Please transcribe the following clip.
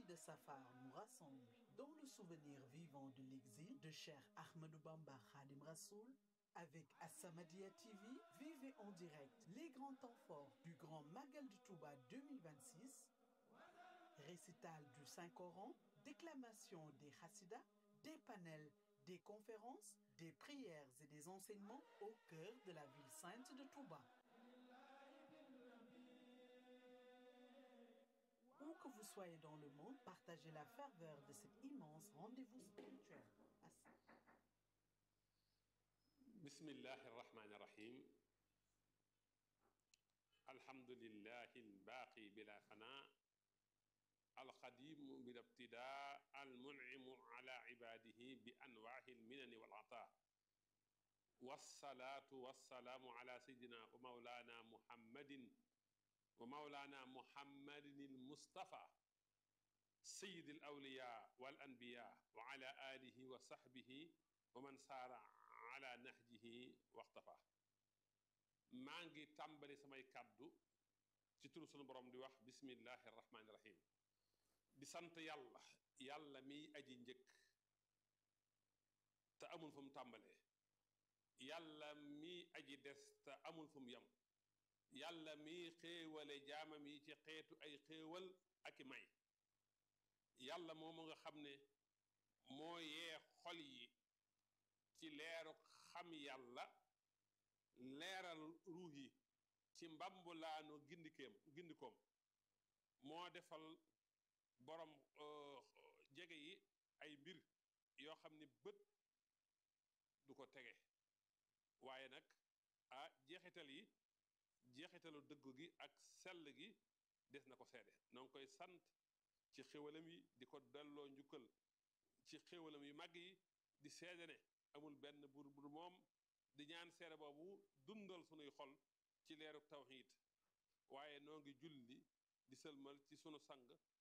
de Safar nous rassemble dans le souvenir vivant de l'exil de Cheikh Ahmadou Bamba Khadim Rassoul avec As-Samadiyya TV, vivez en direct les grands temps forts du Grand Magal de Touba 2026, récital du Saint-Coran, déclamation des Hassidas, des panels, des conférences, des prières et des enseignements au cœur de la ville sainte de Touba. Où que vous soyez dans le monde, partagez la ferveur de cet immense rendez-vous spirituel. bismillahi irrahmani irrahim alhamdulillahi albaaqi bila fana alqadimu bila ibtida almun'imu ala ibadihi bi anwaahi alminani walata wassalaatu wassalaamu ala sayidina wa maulana muhammadin wa maulana muhammadin almustafa sayid alawliya wal anbiya wa ala alihi wa sahbihi wa man saara ala nahjihi waxtafa maa ngi tàmbali samay kàddu ci turu sunu borom di wax bismillahi irrahmani irrahim di sant yàlla yàlla miy aji njëkk te amul fu mu tàmbalee yàlla miy aji des te amul fu mu yem yàlla miy xéewale jaamam yi ci xeetu ay xéewal ak i may yàlla moomu nga xam ne moo yee xol yi ci leeru xam yàlla leeral ruux yi ci mbambulaanu gindikeem gindikoom moo defal borom jege yi ay mbir yoo xam ni bët du ko tege waaye nag ah jeexital yi jeexitalu dëggu gi ak sell gi des na ko seede noo ngi koy sant ci xéwalam yi di ko delloo njukkal ci xéwalam yu màgg yi di seede ne amul benn buur bu moom di ñaan seere boobu dundal sunuy xol ci leeru tawxiid waaye noo ngi julli di sëlmal ci sunu sang